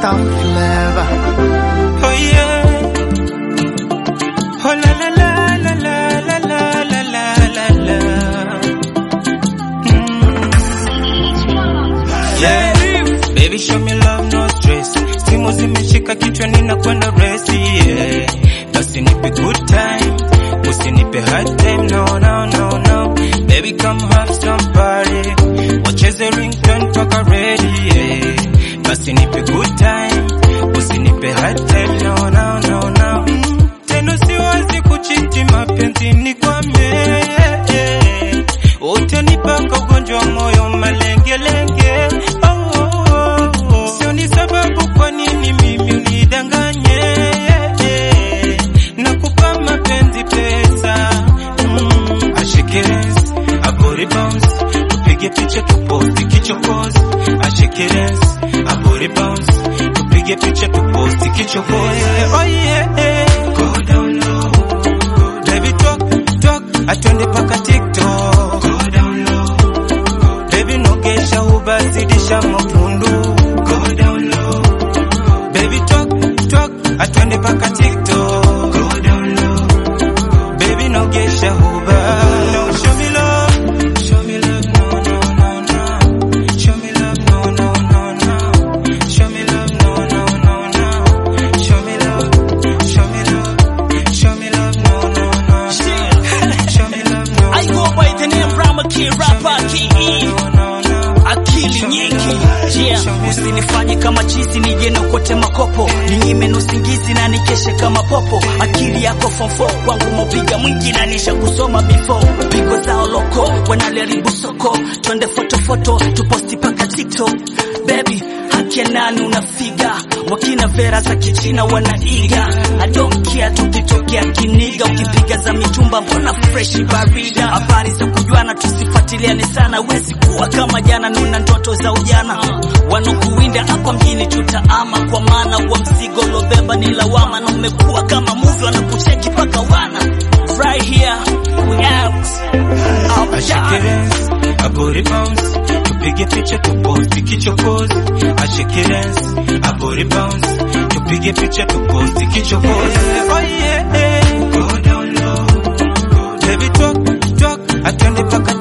Star Flavor. Oh yeah. Oh la la la la la la la la la la la. Mm. Yeah. Baby show me love no stress. Simu zimeshika kichwani na kwenda resi yeah. Basi nipe good time. Usinipe hard time no no no no. Baby come have some party. Wacheze ringtone paka ready yeah. Basi nipe good time. Usinipe hard time no no no no. Mm. Tena siwazi kuchiti mapenzi ni kwa yeah, yeah. Utanipaka ugonjwa wa moyo malengelenge oh, oh, oh. Sio ni sababu kwa nini mimi unidanganye yeah, yeah. Nakupa mapenzi pesa mm. Ashikiris, abori bounce Tupige picha tuposti kichokozi Ashikiris, abori bounce Tupige picha tuposti kichokozi Oh yeah, yeah. Go down low Baby talk, talk Atwende paka TikTok Go down low Baby nogesha ubazidisha mapundu Go down low Baby talk, talk Atwende paka TikTok Go down low Baby nogesha uba No show me love Show me love no no no no Show me love no no no no Show me love no no no no Show me love Show me love Show me love no no no Show me love no I go by the name Rama Key Rapper KE no no no akili nyingi yeah. Usinifanye kama chizi nije niokote makopo, ninyime na usingizi na nikeshe kama popo. Akili yako form 4 kwangu mopiga mwingi na nisha kusoma before pigo zao loko wanaliharibu soko, twende foto foto tuposti paka TikTok baby haki ya nani unafiga wakina vera za kichina wanaiga I don't care tukitokea kiniga ukipiga za mitumba mbona fresh barida habari za kujuana tusifuatiliane sana wezi kuwa kama jana nuna ndoto za ujana wanokuwinda hapa mjini tutaama kwa maana wa mzigo lobeba ni lawama na umekuwa kama movie wanakucheki paka wana right here we out out yeah. Ashikirensi, abori bounce Tupige picha tuposti kichokozi Ashikirensi, abori bounce Tupige picha tuposti kichokozi Oh yeah, yeah. Go down low Baby talk, talk Atwende paka